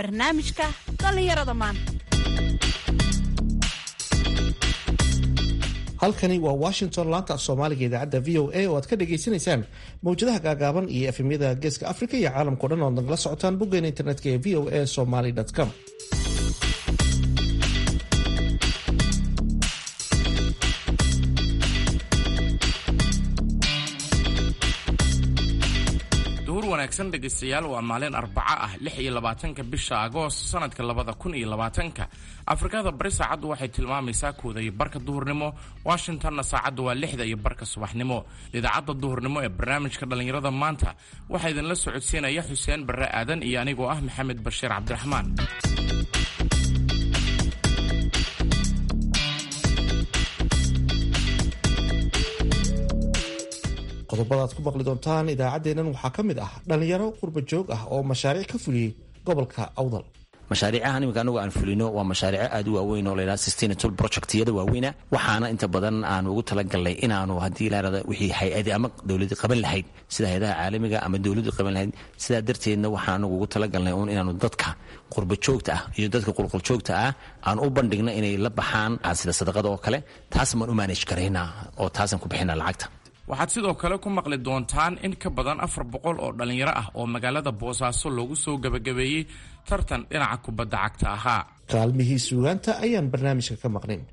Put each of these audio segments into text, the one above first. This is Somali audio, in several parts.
barnaamijka dhallinyarada maanta halkani waa washington laanta af soomaaliga idaacadda v o a oo aad ka dhagaysanaysaan mawjadaha gaagaaban iyo efemyada geeska africa iyo caalamkao dhan oad nagala socotaan boggeena internetka ee v o a somaly com wanaagsan dhegaystayaal waa maalin arbaco ah lix iyo labaatanka bisha agoost sanadka labada kun iyo labaatanka afrikada bari saacaddu waxay tilmaamaysaa kooda iyo barka duhurnimo washingtonna saacaddu waa lixda iyo barka subaxnimo idaacadda duhurnimo ee barnaamijka dhallinyarada maanta waxaa idinla socodsiinaya xuseen barre aadan iyo anigoo ah maxamed bashiir cabdiraxmaan qodobada aad ku maqli doontaan idaacaddeennan waxaa ka mid ah dhallinyaro qurba joog ah oo mashaariic ka fuliyey gobolka awdal mashaariicahan iminka anagu aan fulino waa mashaariico aad u waaweyn oo laydhaha sustainable projectyada waaweyna waxaana inta badan aan ugu talagalnay inaanu haddii laarada wixii hay-adi ama dowladi qaban lahayd sida hay-adaha caalamiga ama dowladdu qaban lahayd sidaa darteedna waxaan anagu ugu talagalnay uun inaanu dadka qurba joogta ah iyo dadka qulquljoogta ah aan u bandhigna inay la baxaan sida sadaqada oo kale taas baan u maanaj karaynaa oo taasaan ku bixina lacagta waxaad sidoo kale ku maqli doontaan in ka badan afar boqol oo dhallinyaro ah oo magaalada boosaaso loogu soo gebagabeeyey tartan dhinaca kubadda cagta ahaa kaalmihii suugaanta ayaan barnaamijka ka maqnayn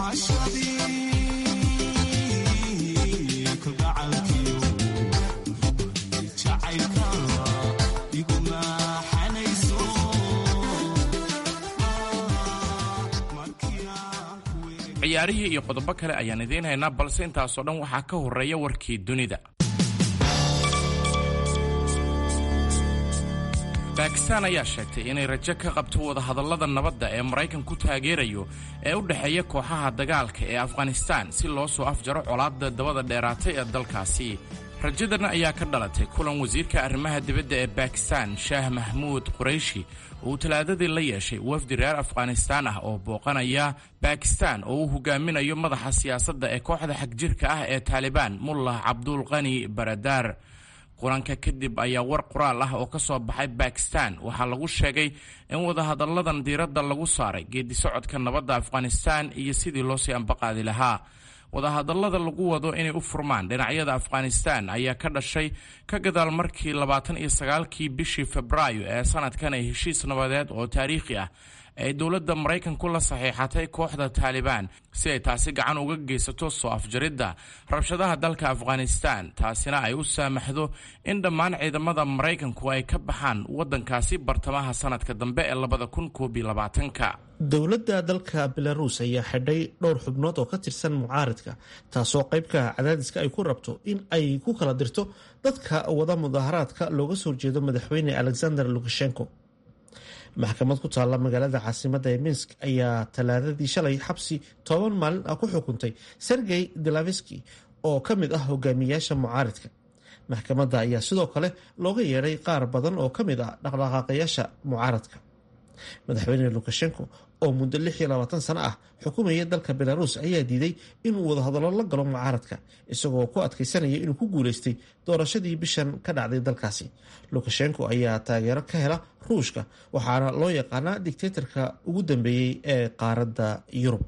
ciyaarihii iyo qodobo kale ayaan idiin haynaa balse intaasoo dhan waxaa ka horeeya warkii dunida baakistaan ayaa sheegtay inay rajo ka qabto wadahadallada nabadda ee maraykan ku taageerayo ee u dhexeeya kooxaha dagaalka ee afghanistaan si loo soo afjaro colaadda dabada dheeraatay ee dalkaasi rajadan ayaa ka dhalatay kulan wasiirka arrimaha dibadda ee baakistaan shaah mahmuud qurayshi uu talaadadii la yeeshay wafdi reer afghanistaan ah oo booqanaya baakistaan oo uu hogaaminayo madaxa siyaasadda ee kooxda xagjirka ah ee taalibaan mullah cabdulqani baradaar kulanka kadib ayaa war qoraal ah oo ka soo baxay baakistaan waxaa lagu sheegay in wadahadalladan diiradda lagu saaray geedi socodka nabadda afghanistaan iyo sidii loo sii ambaqaadi lahaa wadahadallada lagu wado inay u furmaan dhinacyada afghanistaan ayaa ka dhashay ka gadaal markii labaatan iyo sagaalkii bishii febraayo ee sanadkan ay heshiis nabadeed oo taariikhi ah ay dowladda maraykanku la saxiixatay kooxda taalibaan si ay taasi gacan uga geysato soo afjaridda rabshadaha dalka afghanistaan taasina ay u saamaxdo in dhammaan ciidamada maraykanku ay ka baxaan waddankaasi bartamaha sanadka dambe ee labada kun koob iyo labaatanka dowladda dalka belaruus ayaa xidhay dhowr xubnood oo ka tirsan mucaaridka taasoo qaybka cadaadiska ay ku rabto in ay ku kala dirto dadka wada mudaharaadka looga soo jeedo madaxweyne alexander lukashenko maxkamad ku taalla magaalada caasimadda ee minsk ayaa talaadadii shalay xabsi toban maalin ah ku xukuntay sergey delaveski oo ka mid ah hogaamiyayaasha mucaaridka maxkamadda ayaa sidoo kale looga yeedhay qaar badan oo ka mid ah dhaqdhaqaaqayaasha mucaaradka madaxweyne lukashenko oo muddo lix iyo labaatan sano ah xukumaya dalka belaruus ayaa diiday inuu wadahadallo la galo mucaaradka isagoo ku adkaysanaya inuu ku guuleystay doorashadii bishan ka dhacday dalkaasi lukashenko ayaa taageero ka hela ruushka waxaana loo yaqaanaa dictatorka ugu dambeeyey ee qaaradda yurub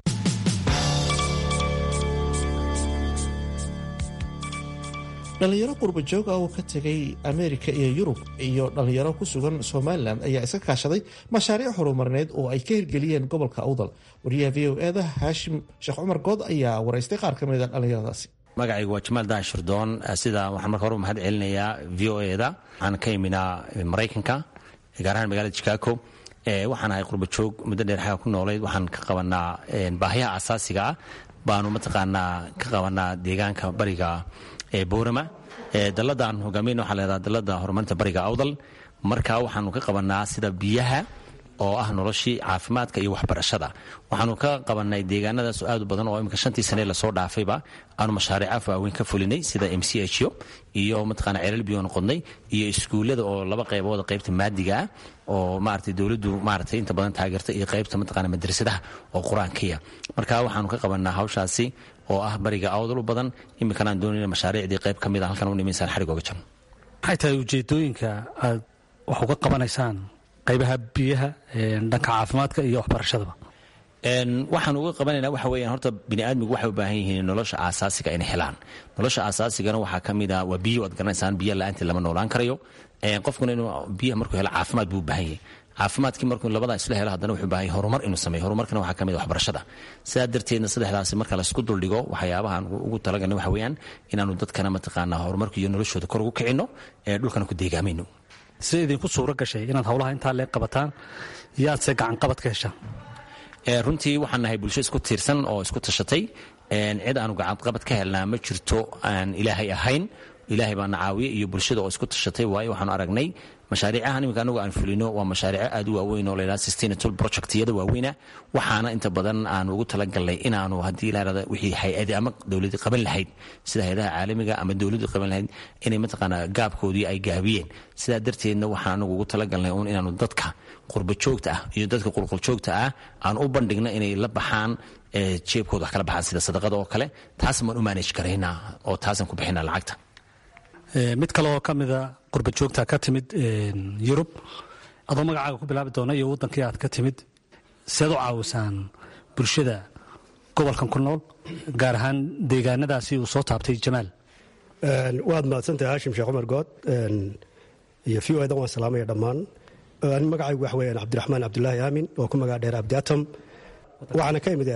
dhalinyaro qurba joog ah oo ka tegay ameerika iyo yurub iyo dhalinyaro ku sugan somalilan ayaa iska kaashaday mashaariic horumarineed oo ay ka hirgeliyeen gobolka awdal wariyaha v o eda haashim sheekh cumar good ayaa waraystay qaar ka mid a dhalinyaradaasi magacaygu waa jamaal dahan shirdoon sida waxaan marka hore mahad celinayaa v o eda waxaan ka iminaa maraykanka gaar ahaan magaalada chicago waxaan ahay qurba joog muddo dheer xaga ku noolayd waxaan ka qabanaa baahiyaha asaasiga ah baanu mataqaanaa ka qabanaa deegaanka bariga ee boorama daladaan hogaamin waxaa leedaha dalada horumarinta bariga awdal marka waxaanu ka qabanaa sida biyaha oo ah noloshii caafimaadka iyo waxbarashada waxaanu ka qabanay deegaanadaas aad u badan oo imika shantii sane lasoo dhaafayba aanu mashaariica waaweyn ka fulinay sida m c h o iyo mataqaana ceelal biyoon qodnay iyo iskuullada oo laba qaybood qaybta maadiga ah oo maaragtay dowladdu maaragtay inta badan taageerta iyo qaybta mataqaana madrasadaha oo qur-aankiya marka waxaanu ka qabanaa hawshaasi oo ah bariga awdal u badan iminkana aan doonayna mashaariicdii qayb ka mid a halkan u nimaysaan xarig oga jiro maxay tahay ujeedooyinka aad wax uga qabanaysaan qaybaha biyaha dhanka caafimaadka iyo waxbarashadaba waxaan uga qabanayna waxa weyaan horta biniaadmigu waxay u baahan yihiin nolosha aasaasiga inay helaan nolosha aasaasigana waxaa ka mid a waa biyo waad garanaysaan biyo la-aantii lama noolaan karayo qofkuna inuu biyaha markuu helo caafimaad buu u baahan yahay caafimaadkii markuu labadaa isla helo haddana wuxuu baahan yahay horumar inuu sameeyo horumarkana waxaa ka mid a waxbarashada sidaa darteedna saddexdaasi marka laysku duldhigo waxyaabahaan ugu talagalna waxa weeyaan inaanu dadkana mataqaanaa horumarka iyo noloshooda kor ugu kicinno ee dhulkana ku deegaamayno sida idinku suuro gashay inaad howlaha intaa leeg qabataan yaadse gacanqabad ka heshaan runtii waxaan nahay bulsho isku tiirsan oo isku tashatay cid aanu gacanqabad ka helnaa ma jirto aan ilaahay ahayn ilaahay baana caawiye iyo bulshada oo isku tashatay waayo waxaanu aragnay mashaariicahan iminka anagu aan fulino waa mashaariico aad u waaweyn oo laydhaha sustainable projectyada waaweyna waxaana inta badan aanu ugu talagalnay inaanu haddii la yidhahda wixii hay-adi ama dowladi qaban lahayd sida hay-adaha caalamiga ama dowladdu qaban lahayd inay mataqaanaa gaabkoodii ay gaabiyeen sidaa darteedna waxaan anagu ugu talagalnay uun inaanu dadka qurba joogta ah iyo dadka qulquljoogta ah aan u bandhigno inay la baxaan jeebkooda wax kala baxaan sida sadaqada oo kale taas maan u maanaj garaynaa oo taasaan ku bixinaa lacagta mid kale oo ka mida qurba joogta ka timid yurub adoo magacaaga ku bilaabi doona iyo waddankii aad ka timid seed u caawisaan bulshada gobolkan ku nool gaar ahaan deegaanadaasi uu soo taabtay jamaal waad mahadsantahay haashim sheekh cumar good iyo v o edan waan salaamaya dhammaan ani magacaygu waxa weyaan cabdiraxmaan cabdulaahi aamin oo ku magac dheer abdi atom waxaana ka imid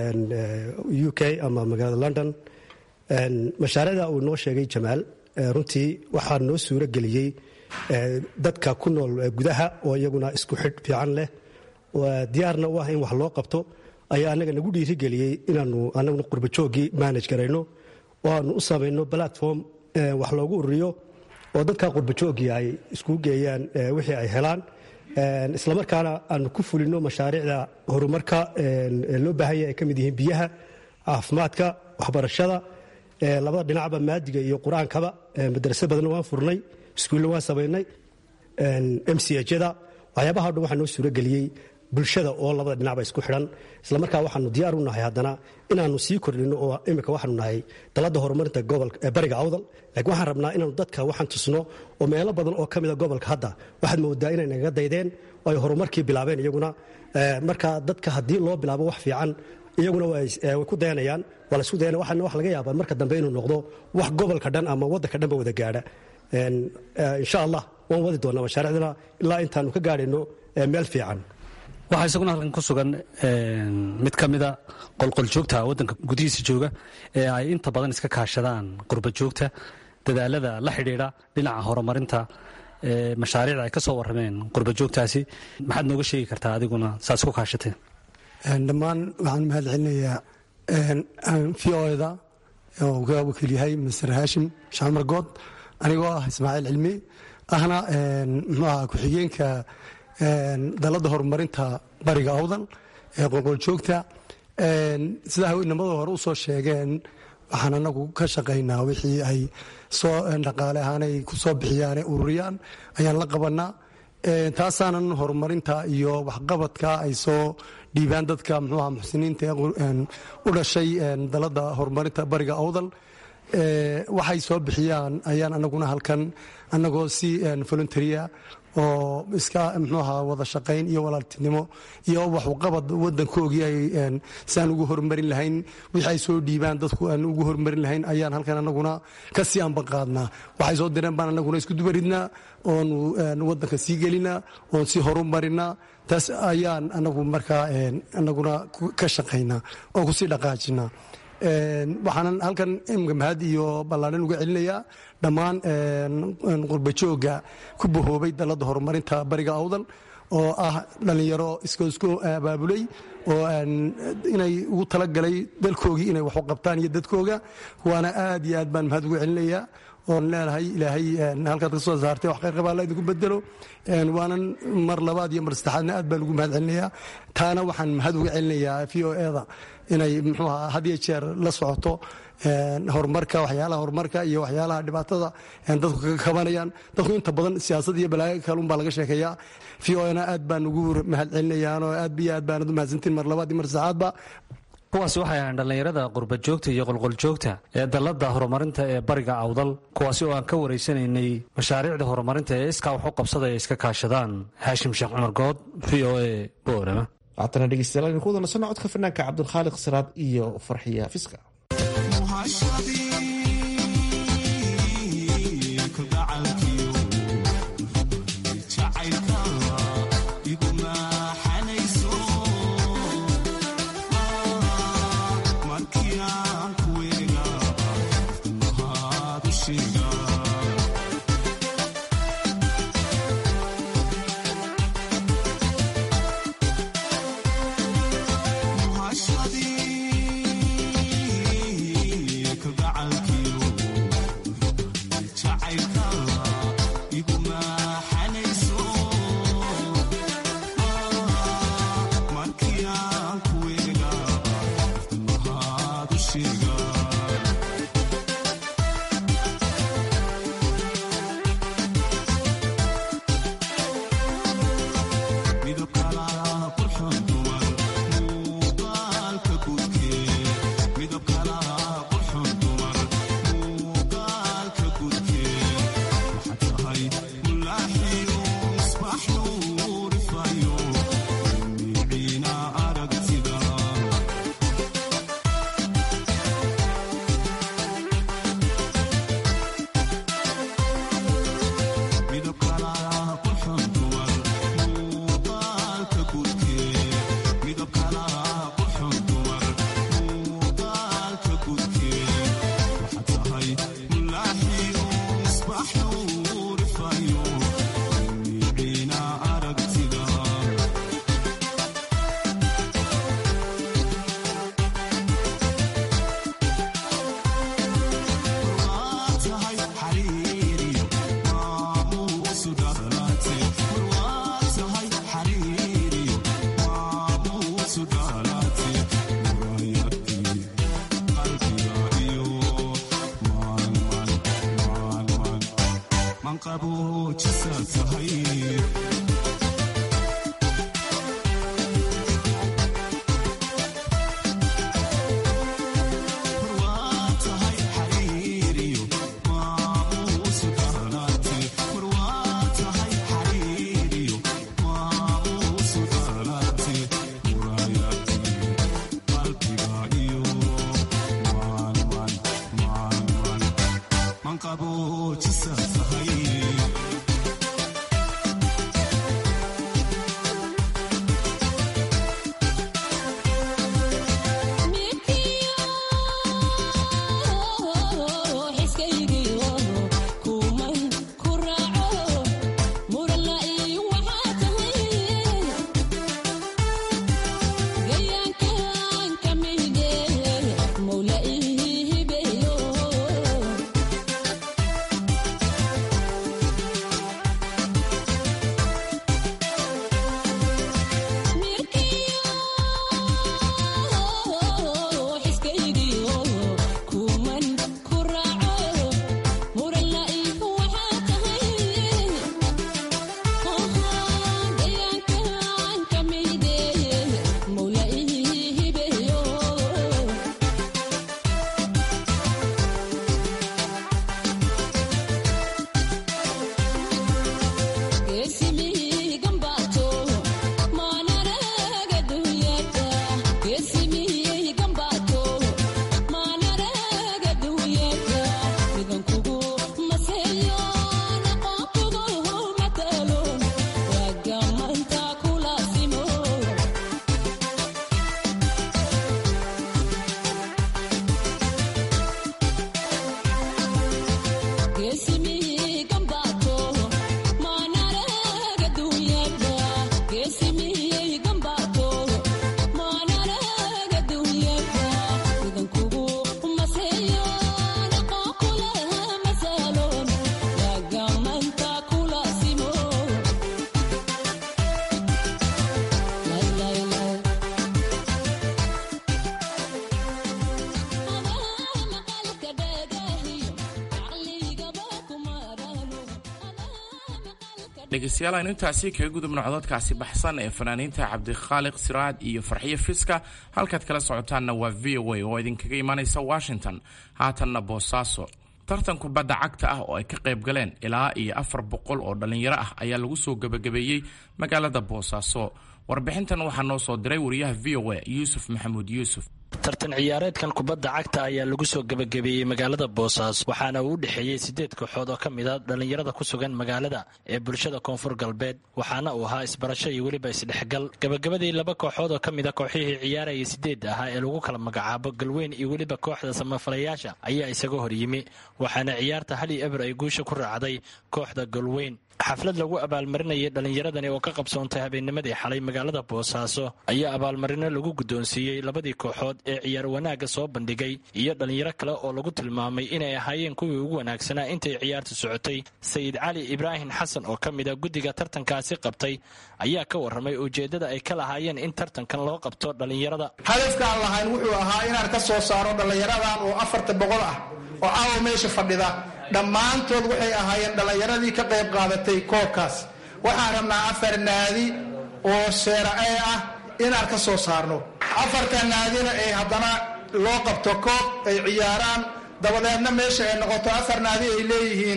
u k ama magaalada london mashaariicda uu noo sheegay jamaal runtii waxaa noo suuro geliyey dadka ku nool gudaha oo iyaguna isku xidh fiican leh diyaarna u ah in wax loo qabto ayaa anaga nagu dhiirigeliyey inaanu anaguna qurbajooggii manage garayno oo aanu u samayno platform wax loogu ururiyo oo dadka qurbajooggii ay isku geeyaan wixii ay helaan islamarkaana aanu ku fulino mashaariicda horumarka loo baahan yahay ay ka mid yihiin biyaha caafimaadka waxbarashada labada dhinacba maadiga iyo qur-aankaba madrase badanna waan furnay iskuulla waan samaynay m c hjada waxyaabaha o dhan waxaa noo suurageliyey bulshada oo labada dhinacba isku xidhan islamarkaa waxaanu diyaar u nahay haddana inaanu sii kordhino oo imika waxaanu nahay dalada horumarinta bariga awdal laakiin waxaan rabnaa inaanu dadka waxaan tusno oo meelo badan oo ka mida gobolka hadda waxaad moodaa inay nagaga daydeen oo ay horumarkii bilaabeen iyaguna marka dadka haddii loo bilaabo wax fiican iyaguna way ku dayanayaan waa laisku dayanaya waxaana wax laga yaabaa marka dambe inuu noqdo wax gobolka dhan ama waddanka dhanba wada gaadha insha allah waan wadi doonaa mashaariicdana ilaa intaanu ka gaadhayno meel fiican waxaa isaguna halkan ku sugan mid ka mida qolqoljoogta waddanka gudihiisa jooga ee ay inta badan iska kaashadaan qurba joogta dadaalada la xidhiidha dhinaca horumarinta mashaariicda ay ka soo warrameen qurba joogtaasi maxaad nooga sheegi kartaa adiguna saas ku kaashateen dhammaan waxaan mahad celinayaa v o da oo ka wakiil yahay master haashim shacmar good anigoo ah ismaaciil cilmi ahna muxuu aha ku-xigeenka dalada horumarinta bariga awdal ee qolqoljoogta sidaa inamada hore u soo sheegeen waxaan anagu ka shaqaynaa wixii ay soo dhaqaale ahaanay ku soo bixiyaan ururiyaan ayaan la qabanaa taasaanan horumarinta iyo waxqabadka ay soo dhiibaan dadka mxuuha muxsiniinta u dhashay dalada horumarinta bariga awdal waxay soo bixiyaan ayaan anaguna halkan anagoo si voluntaria oo iska mxuuha wada shaqayn iyo walaaltinimo iyo waxuqabad wadankoogii ay siaan ugu horumarin lahayn wixii ay soo dhiibaan dadku aan ugu horumarin lahayn ayaan halkan anaguna kasii anbaqaadnaa waxay soo direen baan anaguna isku dubaridnaa oonu wadanka sii gelinaa oon sii horumarinaa taas ayaan anagu markaa anaguna ka shaqaynaa oo kusii dhaqaajinaa waxaanan halkan imika mahad iyo ballaadhan uga celinayaa dhammaan qurbajooga ku bahoobay dalada horumarinta bariga awdal oo ah dhallinyaro iskoisku abaabulay oo inay ugu talagalay dalkoogii inay wax u qabtaan iyo dadkooga waana aad iyo aad baan mahad uga celinayaa oon leenahay ilaahay halkaad ka soo saartay wax khayr qabaa alla idinku bedelo waanan mar labaad iyo mar saddexaadna aad baan ugu mahad celinayaa taana waxaan mahad uga celinayaa v o eda inay muxuu ahaa had iyo jeer la socoto horumarka waxyaalaha horumarka iyo waxyaalaha dhibaatada dadku kaga kabanayaan dadku inta badan siyaasad iyo balaayo kalun baa laga sheekeeyaa v o na aad baan ugu mahad celinayaan oo aad iyo aad baanad u mahadsantiin mar labaad iyo mar saddexaadba kuwaasi waxay ahayn dhallinyarada qurbajoogta iyo qolqoljoogta ee dalladda horumarinta ee bariga awdal kuwaasi oo aan ka waraysanaynay mashaariicda horumarinta ee iskaa wax u qabsada ay iska kaashadaan haashim sheekh cumar good v o a boorama haatana dhegeystayaal aynu ku wada nasanno codka fanaanka cabdulkhaaliq siraad iyo farxiya fiska Muhashadi, kalgacalka dhegeystayaal aynu intaasi kaga gudubno cododkaasi baxsan ee fanaaniinta cabdikhaaliq siraad iyo farxiyo fiska halkaad kala socotaanna waa v o a oo idinkaga imaanaysa washington haatanna boosaaso tartan kubadda cagta ah oo ay ka qayb galeen ilaa iyo afar boqol oo dhallinyaro ah ayaa lagu soo gebagabeeyey magaalada boosaaso warbixintan waxaa noo soo diray wariyaha v o a yuusuf maxamuud yuusuf tartan ciyaareedkan kubadda cagta ayaa lagu soo gebagabeeyey magaalada boosaaso waxaana uu u dhexeeyey siddeed kooxood oo ka mid a dhallinyarada ku sugan magaalada ee bulshada koonfur galbeed waxaana uu ahaa isbarasho iyo weliba isdhexgal gebagabadii laba kooxood oo ka mid a kooxihii ciyaaraya sideedda ahaa ee lagu kala magacaabo galweyn iyo weliba kooxda samafalayaasha ayaa isaga horyimi waxaana ciyaarta hal iyo eber ay guusha ku raacday kooxda galweyn xaflad lagu abaalmarinayay dhallinyaradani oo ka qabsoontay habeennimadii xalay magaalada boosaaso ayaa abaalmarino lagu guddoonsiiyey labadii kooxood ee ciyaar wanaagga soo bandhigay iyo dhallinyaro kale oo lagu tilmaamay inay ahaayeen kuwii ugu wanaagsanaa intay ciyaartu socotay sayid cali ibraahim xasan oo ka mid a guddiga tartankaasi qabtay ayaa ka warramay ujeeddada ay ka lahaayeen in tartankan loo qabto dhallinyarada hadafkaan lahayn wuxuu ahaa inaan ka soo saaro dhallinyaradan oo afarta boqol ah oo caawa meesha fadhida dhammaantood waxay ahaayeen dhallinyaradii ka qayb qaadatay koobkaas waxaan rabnaa afar naadi oo seera-ee ah inaan ka soo saarno afarta naadina ay haddana loo qabto koob ay ciyaaraan dabadeedna meesha ay noqoto afar naadi ay leeyihiin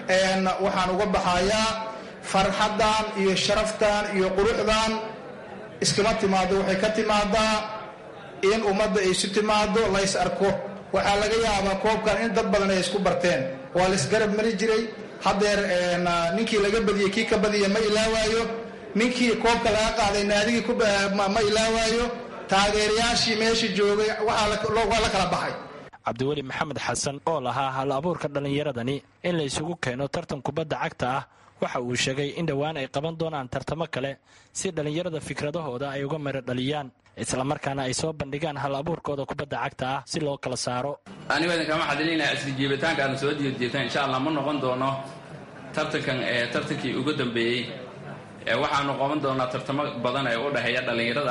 waxaan uga baxayaa farxaddan iyo sharaftan iyo quruxdan iskama timaado waxay ka timaadaa in ummadda ay isu timaado lays arko waxaa laga yaabaa koobkan in dad badan ay isku barteen waa laysgarab mari jiray haddeer ninkii laga badiyey kii ka badiya ma ilaawaayo ninkii koobka laga qaaday naadigii ma ilaawaayo taageerayaashii meesha joogay waa la kala baxay cabdiweli maxamed xasan oo lahaa hal abuurka dhallinyaradani in la isugu keeno tartan kubadda cagta ah waxa uu sheegay in dhowaan ay qaban doonaan tartamo kale si dhallinyarada fikradahooda ay uga miro dhaliyaan islamarkaana ay soo bandhigaan hal abuurkooda kubadda cagta ah si loo kala saaro anigo idinkama xadilinaya isla jiibitaanka aanu soo jiirjiirtan insha allah ma noqon doono tartankan ee tartankii ugu dambeeyey ee waxaanu qaban doonaa tartamo badan ee u dhexeeya dhallinyarada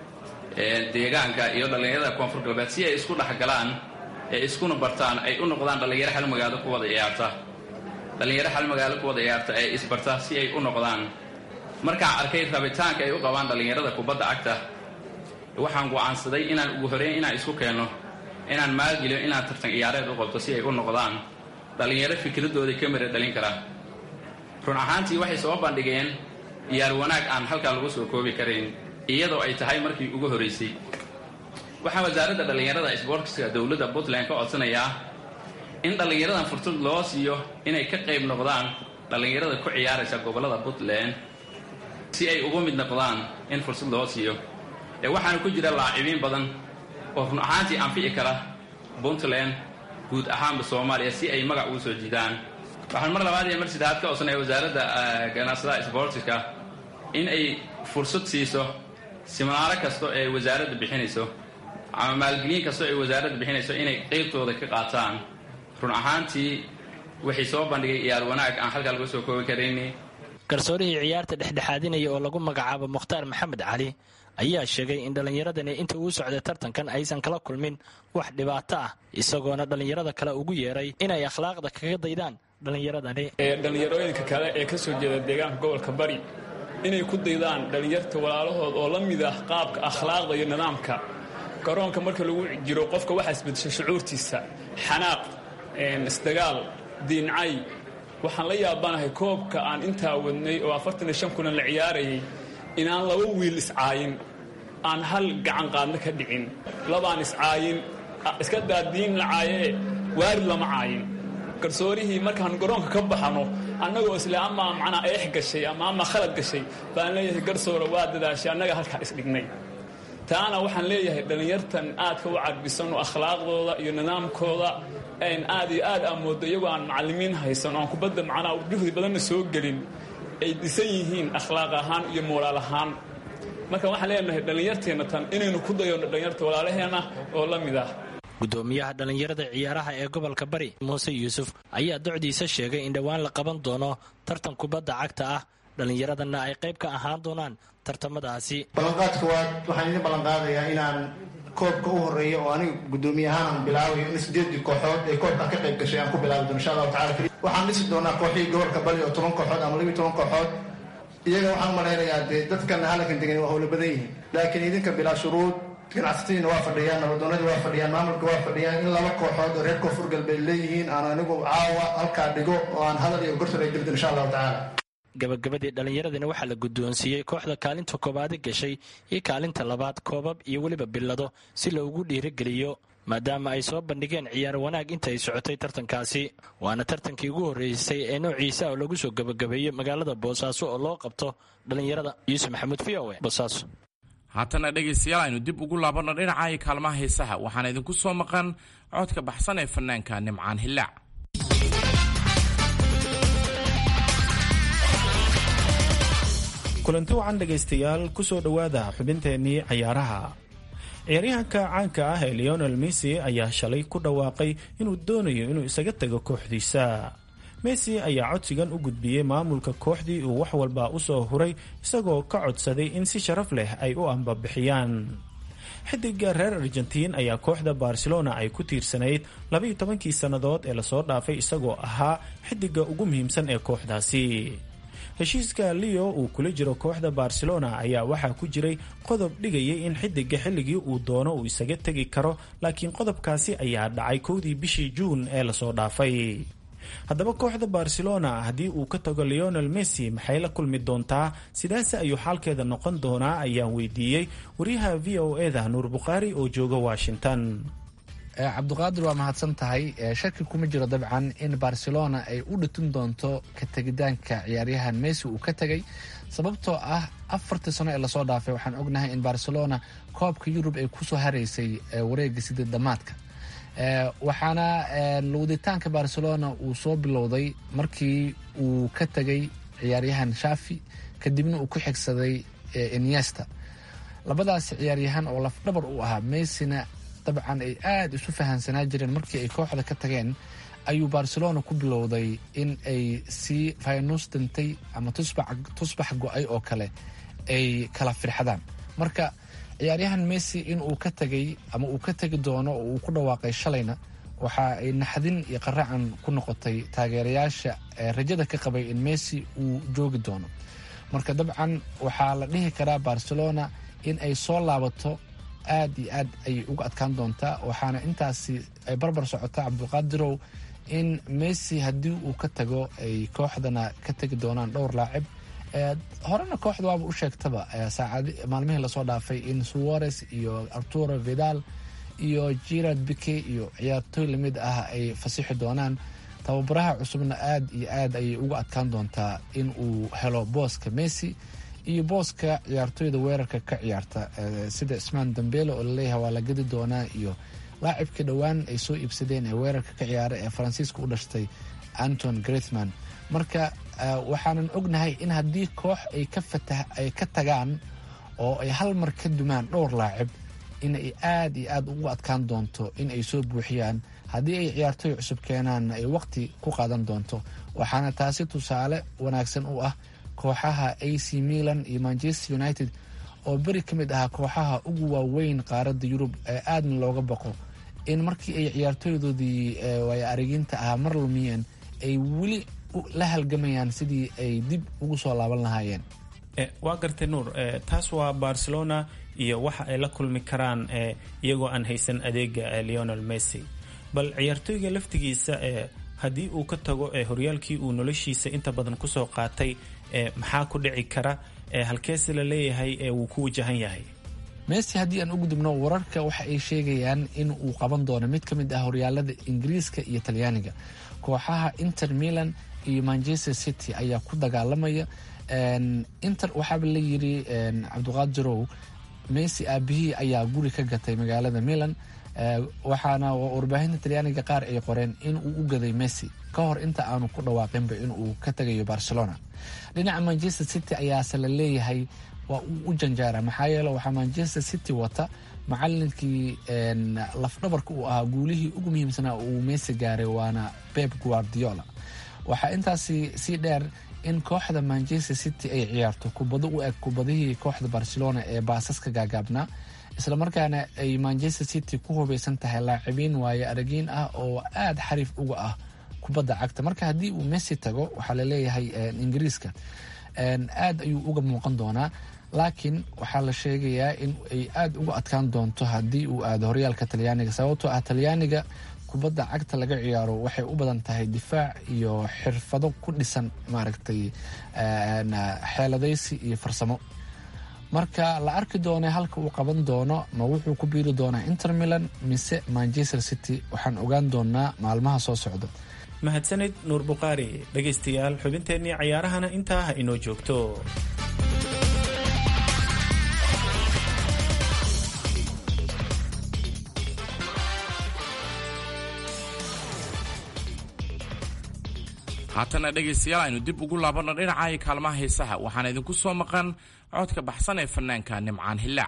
deegaanka iyo dhallinyarada koonfur galbeed si ay isku dhexgalaan ee iskuna bartaan ay u noqdaan dhallinyaro hal magaalo ku wada ciyaarta dhallinyaro hal magaalo ku wada ciyaarta ee isbarta si ay u noqdaan markaan arkay rabitaanka ay u qabaan dhallinyarada kubadda cagta waxaan go'aansaday inaan ugu horeyn inaan isku keenno inaan maalgeliyo inaan tartan ciyaareed u qabto si ay u noqdaan dhallinyaro fikradooda ka mira dhalin kara run ahaantii waxay soo bandhigeen ciyaar wanaag aan halkaa lagu soo koobi karayn iyadoo ay tahay markii ugu horeysay waxaa wasaaradda dhallinyarada sboortska dowladda puntland ka codsanayaa in dhallinyaradan fursad loo siiyo inay ka qayb noqdaan dhallinyarada ku ciyaaraysa gobollada puntland si ay ugu mid noqdaan in fursad loo siiyo ee waxaana ku jira laacibiin badan oo run ahaantii anfici kara puntland guud ahaanba soomaaliya si ay magac ugu soo jiidaan waxaan mar labaad iyo mar saddexaad ka codsanaya wasaaradda ganacsadaha sboortiska in ay fursad siiso siminaaro kasto ee wasaaradda bixinayso ama maalgelin kastoo ay wasaaradda bixinayso inay qeybtooda ka qaataan run ahaantii waxay soo bandhigay ciyaar wanaag aan halkaa laga soo koobi karayni garsoorihii ciyaarta dhexdhexaadinaya oo lagu magacaabo mukhtaar maxamed cali ayaa sheegay in dhallinyaradani inta uu socday tartankan aysan kala kulmin wax dhibaato ah isagoona dhallinyarada kale ugu yeeray inay akhlaaqda kaga daydaan dhallinyaradani dhallinyarooyinka kale ee ka soo jeeda deegaanka gobolka bari inay ku daydaan dhallinyarta walaalahood oo la mid ah qaabka akhlaaqda iyo nidaamka garoonka marka lagu jiro qofka waxaa isbedesha shucuurtiisa xanaaq isdagaal diincay waxaan la yaabanahay koobka aan intaa wadnay oo afartan iyo shan kulan la ciyaarayay inaan laba wiil iscaayin aan hal gacan qaadna ka dhicin labaan iscaayin iska daadiin la caayee waarid lama caayin garsoorihii markaan garoonka ka baxano annagoo isle amaa macnaa eex gashay ama amaa khalad gashay baan leeyahay garsoora waa dadaashay annaga halkaa isdhignay taana waxaan leeyahay dhallinyartan aadka u cadbisan oo akhlaaqdooda iyo nidaamkooda n aad iyo aad aa moodo iyagoo aan macallimiin haysan oaan kubadda macnaa juhdi badanna soo gelin ay dhisan yihiin akhlaaq ahaan iyo moolaal ahaan marka waxaan leenahay dhallinyarteenna tan inaynu ku dayonno dhallinyarta walaalaheenna oo la mid ah gudoomiyaha dhallinyarada ciyaaraha ee gobolka bari muuse yuusuf ayaa docdiisa sheegay in dhowaan la qaban doono tartan kubadda cagta ah dhallinyaradana ay qayb ka ahaan doonaan tartamadaasi ballanqaadka waad waxaan idin ballanqaadayaa inaan koobka u horeeya oo aniga gudoomiye ahaan aan bilaabayo in sideedii kooxood ee koobka ka qayb gashay aan ku bilaabi doono insha allahu tacala waxaan dhisi doonaa kooxihii gobolka bari oo toban kooxood ama labiyo toban kooxood iyaga waxaan malaynayaa dee dadkana halkan degan waa howlo badan yihiin laakiin idinka bilaa shuruud ganacsatadiina waa fadhiyaan nabadoonadii waa fadhiyaan maamulka waa fadhiyaan in laba kooxood oo reer koonfur galbeed leeyihiin aan anigu caawa halkaa dhigo oo aan hadal iyo gortala gelidin insha allahu tacaala gabagabadii dhallinyaradina waxaa la guddoonsiiyey kooxda kaalinta koobaadi gashay iyo kaalinta labaad koobab iyo weliba billado si loogu dhiirigeliyo maadaama ay soo bandhigeen ciyaar wanaag inta ay socotay tartankaasi waana tartankii ugu horreysay ee noociisa oo lagu soo gabagabeeyey magaalada boosaaso oo loo qabto dhallinyarada yuusuf maxamuud v o e boosaaso haatana dhegaystayaal aynu dib ugu laabanno dhinaca iyo kaalmaha heesaha waxaana idinku soo maqan codka baxsan ee fanaanka nimcaan hillaac kulanti wacan dhegaystayaal ku soo dhowaada xubinteennii cayaaraha ciyaaryahanka caanka ah ee leonel messi ayaa shalay ku dhawaaqay inuu doonayo inuu isaga tago kooxdiisa messi ayaa codsigan u gudbiyey maamulka kooxdii uu wax walba u soo huray isagoo ka codsaday in si sharaf leh ay u ambabixiyaan xidiga reer argentiin ayaa kooxda barcelona ay ku tiirsanayd labaiyo tobankii sannadood ee lasoo dhaafay isagoo ahaa xidiga ugu muhiimsan ee kooxdaasi heshiiska leo uu kula jiro kooxda barcelona ayaa waxaa ku jiray qodob dhigayay in xidiga xilligii uu doono uu isaga tegi karo laakiin qodobkaasi ayaa dhacay kowdii bishii juun ee lasoo dhaafay haddaba kooxda barcelona haddii uu ka tago leonel messi maxay la kulmi doontaa sidaase ayuu xaalkeeda noqon doonaa ayaan weydiiyey wariyaha v o eda nuur bukhaari oo jooga washington cabduqaadir waa mahadsan tahay shaki kuma jiro dabcan in barcelona ay u dhitun doonto ka tegitaanka ciyaaryahan messi uu ka tegay sababtoo ah afartii sano ee lasoo dhaafay waxaan ognahay in barcelona koobka yurub ay kusoo haraysay wareega sidii dhammaadka waxaana luuditaanka barcelona uu soo bilowday markii uu ka tegay ciyaaryahan shafi kadibna uu ku xigsaday iniesta labadaas ciyaaryahan oo lafdhabar u ahaa messina dabcan ay aada isu fahansanaa jireen markii ay kooxda ka tageen ayuu barcelona ku bilowday in ay sii faynus dintay ama tusbax go-ay oo kale ay kala firxadaan marka ciyaaryahan messi in uu ka tegay ama uu ka tegi doono oo uu ku dhawaaqay shalayna waxa ay naxdin iyo qaracan ku noqotay taageerayaasha rajada ka qabay in messi uu joogi doono marka dabcan waxaa la dhihi karaa barcelona in ay soo laabato aad iyo aad ayay uga adkaan doontaa waxaana intaasi ay barbar socotaa cabdulqaadirow in messi haddii uu ka tago ay kooxdana ka tegi doonaan dhowr laacib horena kooxda waaba u sheegtaba saacad maalmihii lasoo dhaafay in suarez iyo arturo vidal iyo gerard bike iyo ciyaartooy lamid ah ay fasixi doonaan tababaraha cusubna aad iyo aad ayay uga adkaan doontaa in uu helo booska messi iyo booska ciyaartooyda weerarka ka ciyaarta sida ismaan dambele oo laleeyahay waa la gedi doonaa iyo laacibkii dhowaan ay soo iibsadeen ee weerarka ka ciyaara ee faransiiska u dhashtay anton grethman marka waxaanan ognahay in haddii koox ay ka tagaan oo ay hal mar ka dumaan dhowr laacib in ay aad iyo aad ugu adkaan doonto in ay soo buuxiyaan haddii ay ciyaartooy cusub keenaan ay waqti ku qaadan doonto waxaana taasi tusaale wanaagsan u ah kooxaha ac milan iyo manchester united oo beri ka mid ahaa kooxaha ugu waaweyn qaaradda yurub ee aadna looga baqo in markii ay ciyaartooydoodii waay ariginta ahaa mar lumiyeen ay weli la halgamayaan sidii ay dib ugu soo laaban lahaayeen waa gartay nuur taas waa barcelona iyo waxa ay la kulmi karaan iyagoo aan haysan adeega leonel messi bal ciyaartooyga laftigiisa haddii uu ka tago horyaalkii uu noloshiisa inta badan kusoo qaatay maxaa ku dhici kara halkeese la leeyahay wuu ku wajahan yahay messi haddii aan u gudubno wararka waxa ay sheegayaan in uu qaban doono mid ka mid ah horyaalada ingiriiska iyo talyaaniga kooxaha inter milan iyo manchester city ayaa ku dagaalamaya inter waxaaba la yiri cabdiqaadirow messi aabihii ayaa guri ka gatay magaalada milan waxaana warbaahinta talyaaniga qaar ay qoreen in uu u gaday messi ka hor inta aanu ku dhawaaqinba in uu ka tegayo barcelona dhinaca manchester city ayaase la leeyahay waa uu u janjaara maxaa yeele waxaa manchester city wata macalinkii lafdhabarka uu ahaa guulihii ugu muhiimsanaa uu messi gaaray waana beb guardiola waxaa intaasi sii dheer in kooxda manchester city ay ciyaarto kubado u eg kubadihii kooxda barcelona ee baasaska gaagaabnaa islamarkaana ay manchester city ku hubeysan tahay laacibiin waaye aragiin ah oo aada xariif uga ah kubadda cagta marka haddii uu messi tago waxaa laleeyahay ingiriiska aad ayuu uga muuqan doonaa laakiin waxaa la sheegayaa in ay aada uga adkaan doonto haddii uu aado horyaalka talyaaniga sababtoo ah talyaaniga kubadda cagta laga ciyaaro waxay u badan tahay difaac iyo xirfado ku dhisan maaragtay xeeladaysi iyo farsamo marka la arki doona halka uu qaban doono ma wuxuu ku biiri doonaa inter milan mise manchester city waxaan ogaan doonaa maalmaha soo socda mahadsanid nuur bukhaari dhegaystayaal xubinteennii cayaarahana intaa ha inoo joogto haatana dhegaystayaal aynu dib ugu laabanno dhinaca kaalmaha heesaha waxaana idinku soo maqan codka baxsan ee fanaanka nimcaan hillaac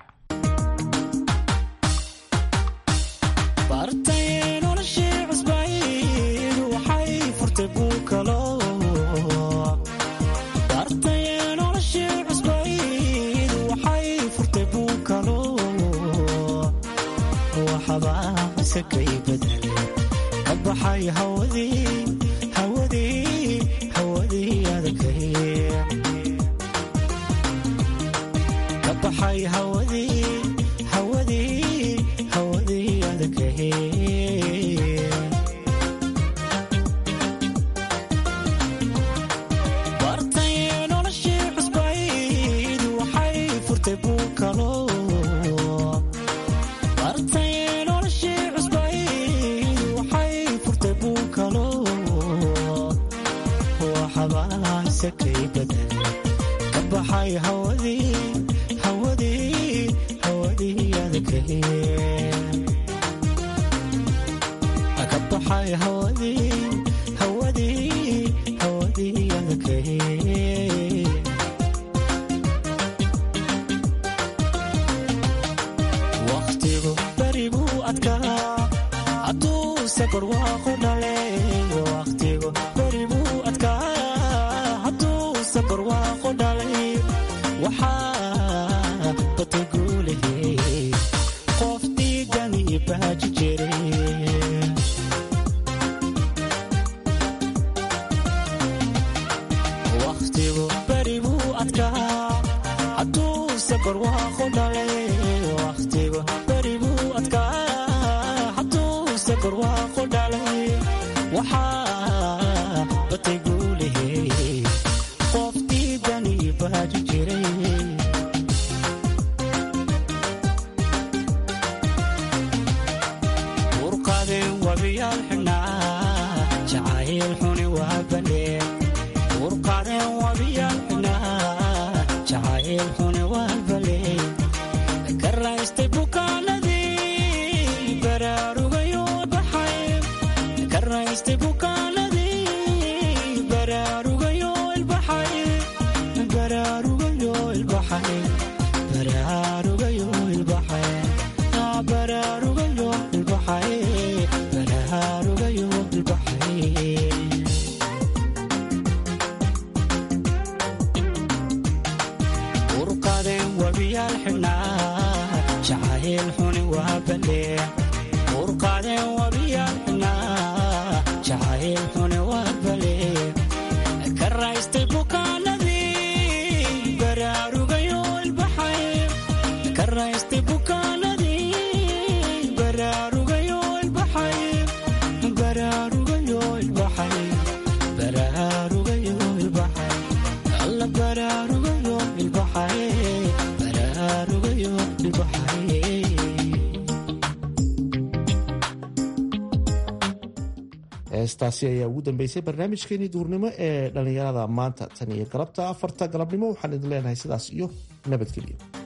heestaasi ayaa ugu dambeysay barnaamijkeenii duurnimo ee dhallinyarada maanta tan iyo galabta afarta galabnimo waxaan idin leenahay sidaas iyo nabadgelyo